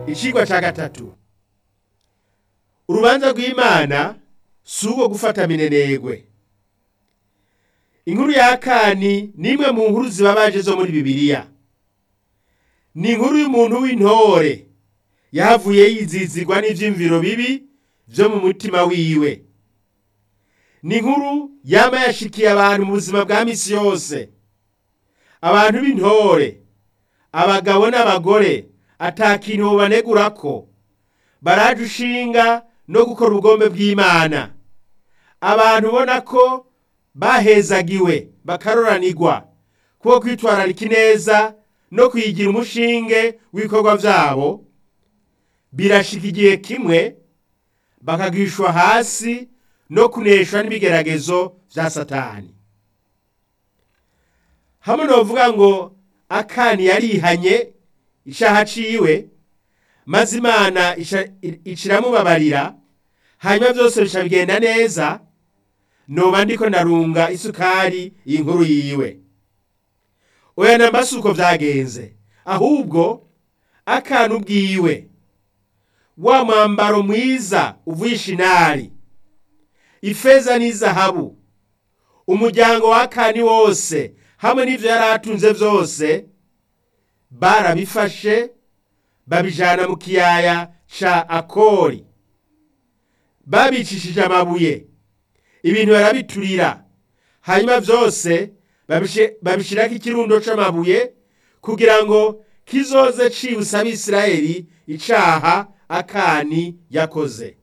icigwa ca gatatu urubanza rw'imana si urwo gufata minenegwe inkuru ya kani ni imwe mu nkuru zibabaje zo muri bibiliya ni inkuru y'umuntu w'intore yahavuye yizizigwa n'ivyiyumviro bibi vyo mu mutima wiwe ni inkuru yama yashikiye abantu mu buzima bwa misi yose abantu b'intore abagabo n'abagore ata kintu bobanegurako baraje ushinga no gukora ubugombe bw'imana abantu ubona ko bahezagiwe bakaroranirwa kuko kwitwararika ineza no kuyigira umushinge w'ibikorwa vyabo birashika igihe kimwe bakagwishwa hasi no kuneshwa n'ibigeragezo vya satani hamwe novuga ngo akani yarihanye ishaha ciwe maze imana iciramubabarira hanyuma vyose bica bigenda neza noba ndiko ndarunga isukari inkuru yiwe oya namba si uko vyagenze ahubwo akana ubwiwe wa mwambaro mwiza uvuye ishinari ifeza n'izahabu umuryango wa akani wose hamwe n'ivyo yari atunze vyose barabifashe babijana mu kiyaya ca akori babicishije amabuye ibintu barabiturira hanyuma vyose babishirako ikirundo c'amabuye kugira ngo kizoze cibutsa abisirayeli icaha akani yakoze